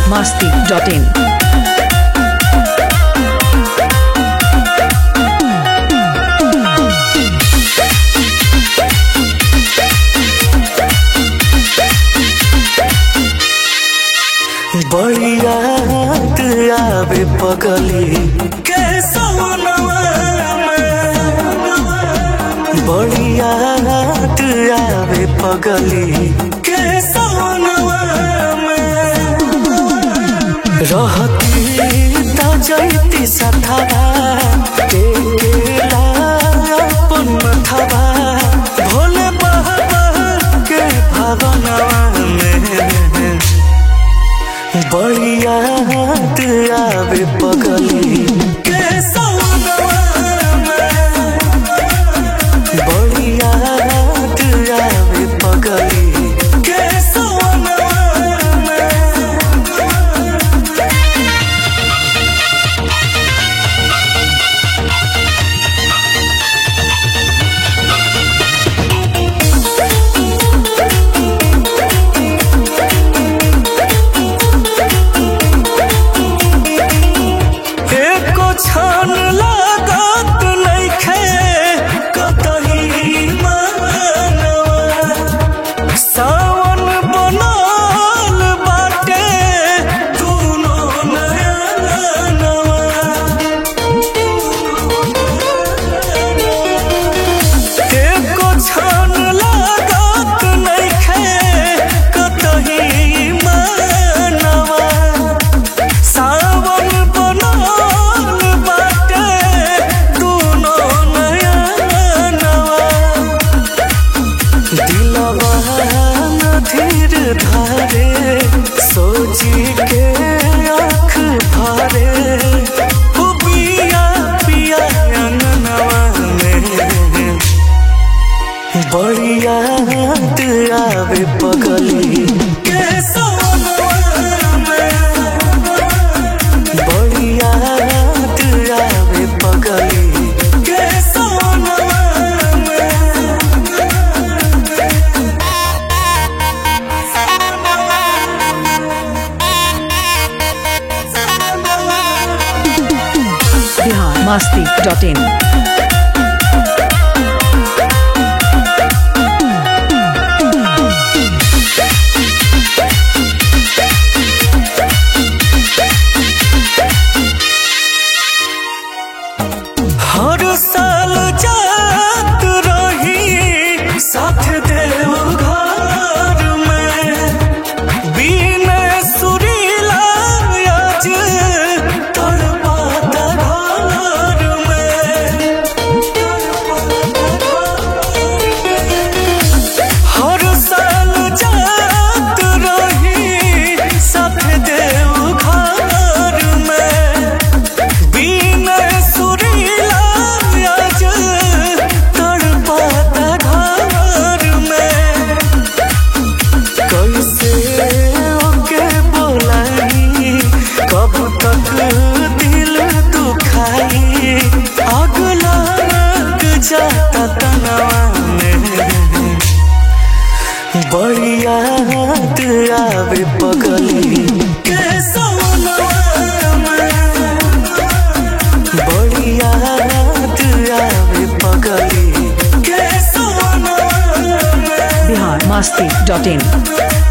masti.in. बढ़िया आवे पगली बढ़िया आवे पगली रहती त जैती सथवा टेकेला अपन मथवा भोले बाबा के भवनवा में बढ़िया आवे पगली बढ़िया आवे पगली एको छान लागत नइखे कतही मानवा सावन बनल बाटे दुनो नयनवा एको छान लागत नइखे कतही मानवा सावन बनल बाटे दुनो नयनवा दिलवा न धीर धारे सोची के आँख भरे ओ पिया पिया अंगनवा में बढ़िया आवे पगली बढ़िया आवे पगली Bihar masti.in. हर साल जात रही साथ देव घर में बीन सुरीला आज तड़पाता घर में हर साल जात रही साथ देव घर में बीन सुरीला आज तड़पाता घर में कैसे ओके बोलाई कब तक दिल दुखाई आग लग जाता तनवा में बढ़िया आवे पगली बढ़िया आवे पगली Bihar masti.in.